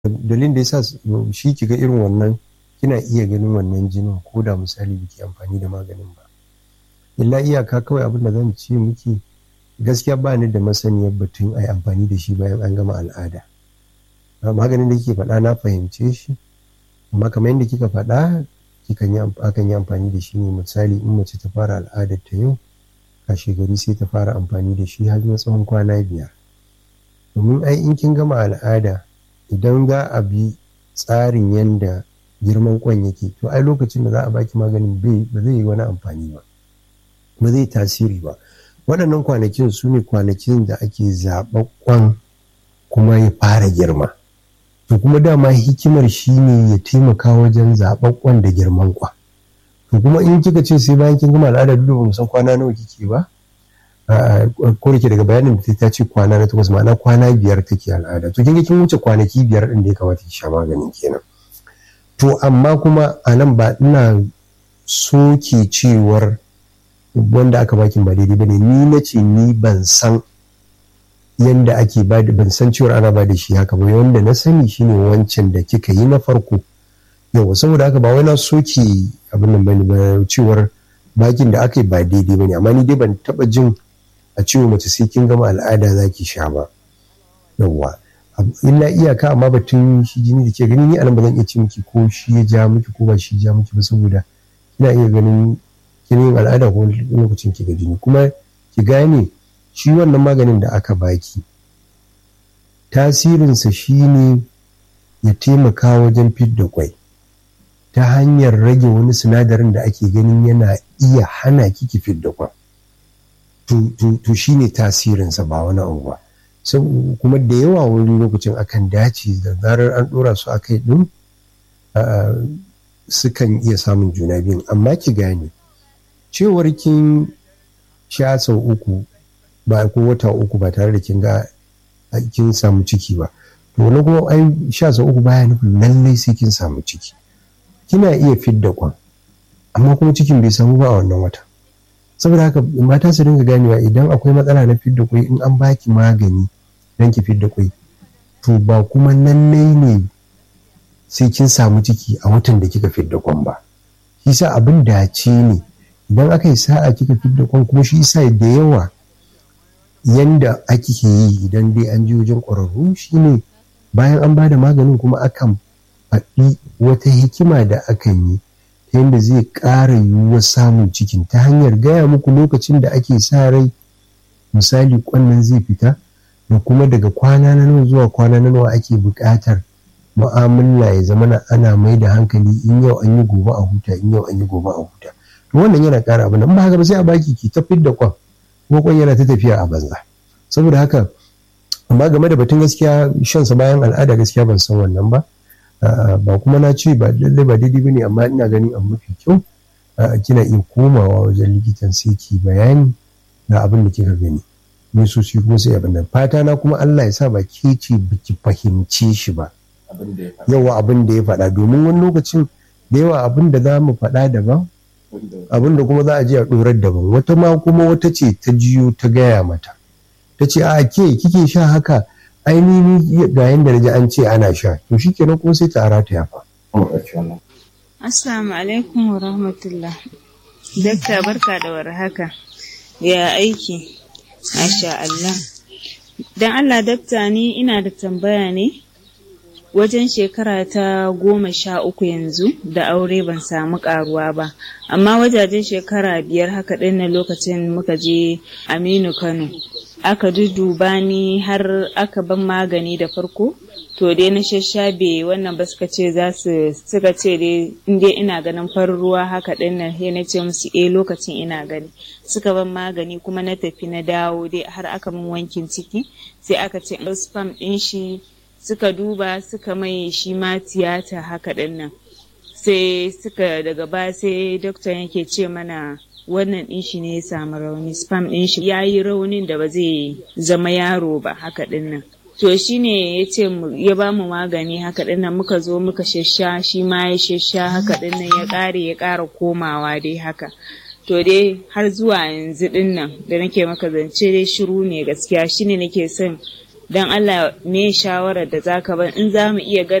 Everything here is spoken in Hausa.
dalilin da yasa shi kiga irin wannan kina iya ganin wannan jinin ko da misali biki amfani da maganin ba illa iyaka kawai abin da zan ce miki gaskiya ba ni da masaniyar batun a yi amfani da shi bayan an gama al'ada maganin da kike faɗa na fahimce shi amma kamar yadda kika faɗa akan yi amfani da shi ne misali in mace ta fara al'adar ta yau kashe gari sai ta fara amfani da shi har na tsawon kwana biyar domin ai in kin gama al'ada idan za a bi tsarin yadda girman kwan yake to ai lokacin da za a baki maganin ba zai yi wani amfani ba ba zai tasiri ba waɗannan kwanakin su ne kwanakin da ake zaɓa kwan kuma ya fara girma to kuma dama hikimar shi ne ya taimaka wajen zaɓa kwan da girman kwa to kuma in kika ce sai bayan kin gama al'ada duk ba mu san kwana nawa kike ba ko da daga bayanin da ta ce kwana na takwas ma'ana kwana biyar take al'ada to kin ga kin wuce kwanaki biyar din da ya kamata ki sha maganin kenan to amma kuma a nan ba ina soke cewar wanda aka baki ba daidai bane ni na ce ni ban san yanda ake ba ban san cewar ana ba da shi haka ba wanda na sani shine wancan da kika yi na farko yawa saboda haka ba wai na soke abin nan bane ba cewar bakin da aka yi ba daidai bane amma ni dai ban taba jin a cewa mace sai kin gama al'ada za ki sha ba yawwa illa iyaka amma batun shi jini da ke gani ni anan ba zan iya ce miki ko shi ya ja miki ko ba shi ja miki ba saboda kina iya ganin kin al'ada ko lokacin ki ga jini kuma ki gane shi wannan maganin da aka baki tasirinsa shine ya taimaka wajen fidda kwai ta hanyar rage wani sinadarin da ake ganin yana iya hana kiki fidda kwan to shi ne tasirinsa ba wani abu ba kuma da yawa wani lokacin akan dace da zarar an dora su akai din sukan iya samun juna biyun amma ki gane cewar kin sha sau uku ba ko wata uku ba tare da kin ga kin samu ciki ba to wani kuma ai sha sau uku baya nufin lallai sai kin samu ciki kina iya fidda kwan amma kuma cikin bai samu ba a wannan wata saboda haka mata su dinga ganewa idan akwai matsala na fidda kwai in an baki magani don ki fidda kwai to ba kuma lallai ne sai kin samu ciki a watan da kika fidda kwan ba shi sa abin dace ne idan aka yi sa'a kika fidda kwan kuma shi sa da yawa yanda ake yi idan dai an ji wajen ƙwararru shine bayan an ba da maganin kuma akan faɗi wata hikima da akan yi ta yadda zai ƙara yiwuwar samun cikin ta hanyar gaya muku lokacin da ake sa rai misali kwannan zai fita da kuma daga kwana na nawa zuwa kwana na nawa ake buƙatar mu'amala ya zama na ana mai da hankali in yau an yi gobe a huta in yau an yi gobe a huta to wannan yana ƙara abu nan ba haka ba sai a baki ki ta da kwan ko kwan yana ta tafiya a banza saboda haka amma game da batun gaskiya shansa bayan al'ada gaskiya ban san wannan ba ba kuma na ce ba lallai ba daidai bane amma ina ganin abu mafi kyau kina iya komawa wajen likitan sai ki bayani na abin da kika gani ne so shi kuma sai abin nan fata na kuma Allah ya sa ba ke ce biki fahimce shi ba yawa abin da ya faɗa domin wani lokacin da yawa abin da za mu faɗa daban abin da kuma za a je a ɗorar daban wata ma kuma wata ce ta jiyo ta gaya mata ta ce a ke kike sha haka ainihi ga yadda naji an ce ana sha to shi kenan kuma sai ta ara ta yafa. Assalamu alaikum wa rahmatullah. Dakta barka da warhaka. Ya aiki? Masha Allah. Dan Allah dakta ni ina da tambaya ne. Wajen shekara ta goma sha uku yanzu da aure ban samu karuwa ba, amma wajajen shekara biyar haka ɗin na lokacin muka je Aminu Kano. aka duduba ni har aka ban magani da farko to dai na shashabe wannan ba suka ce za su suka ce dai in dai ina ganin farin ruwa haka din nan sai na ce musu eh lokacin ina gani suka ban magani kuma na tafi na dawo dai har aka min wankin ciki sai aka ce spam din shi suka duba suka mai shi ma tiyata haka din nan sai suka daga baya sai dokta yake ce mana wannan ɗin shi ne ya samu rauni spam ɗin shi ya yi raunin da ba zai zama yaro ba haka ɗin nan to shi ne ya ce ya ba mu magani haka ɗin nan muka zo muka shasha shi ma ya shasha haka ɗin nan ya ƙare ya ƙara komawa dai haka to dai har zuwa yanzu ɗin nan da nake maka zance dai shiru ne gaskiya shi ne nake son don Allah me shawarar da zaka ban in za mu iya